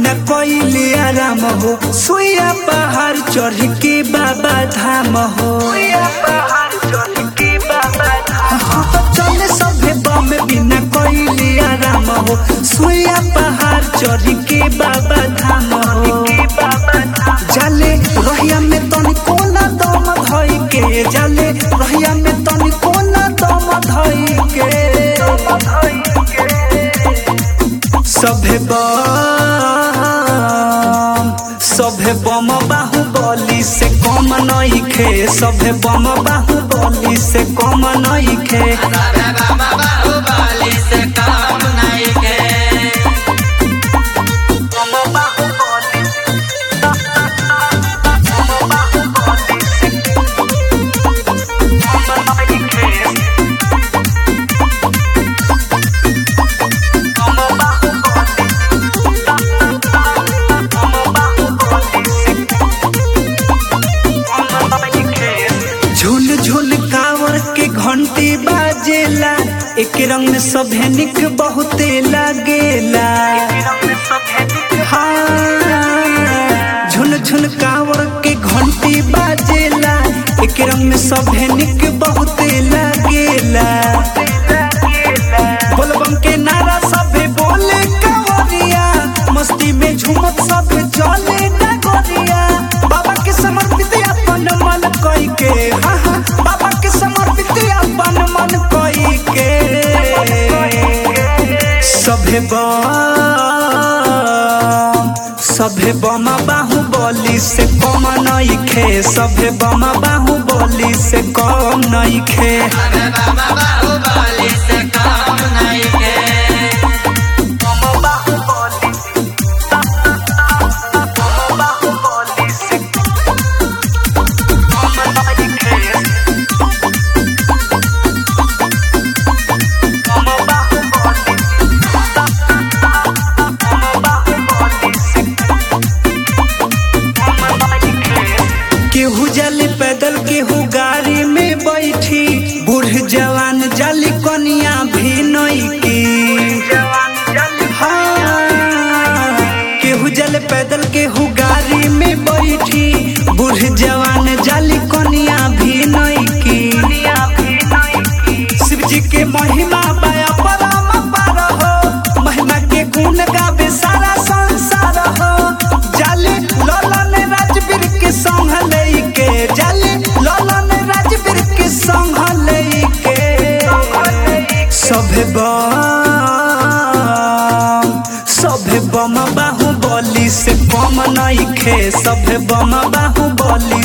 बिना कोइले आराम हो सुइया पहाड़ चढ़ के बाबा धाम हो हाँ, तो चले सभे बम बिना कोइले आराम हो सुइया पहाड़ चढ़ के बाबा धाम हो जाले रहिया में तनी कोना दम धई के जाले रहिया में तनी कोना दम धई के सभे बम सभे बम बाहुबली से कम नइखे सभे बम बाहुबली से कम नइखे सबे बाबा बाहुबली से काम नहीं के झुल झुल कावर के घंटी बाजेला एक रंग में सभे निक बहुते लागेला हाँ झुल झुल कावर के घंटी बाजेला एक रंग में सभे निक बहुते लागेला बोलबम के नारा सभे बोले कावरिया मस्ती में झूमत सभे चले नगरिया बाबा के समर्पित अपन मन कई के हाँ हाँ बाबा के समर्पित अपन मन कई के सभे बम सभे बम बाहुबली से कम नइखे सभे बम बाहुबली से कम नइखे सबे बाबा बाहुबली से काम नहीं के केहू जाली पैदल केहू गाड़ी में बैठी बूढ़ जवान जाली कनिया भी नइकी हाँ, केहू जाले पैदल केहू गाड़ी में बैठी बूढ़ जवान जाली कनिया भी नइकी शिव जी के महिमा बाया परम पार हो महिमा के गुण गावे सारा संसार हो जाले ललन राजवीर के संग लेके जाले ललन राजवीर के संग लेके सभे बम सभे बम बाहुबली से कम नइखे सभे बम बाहुबली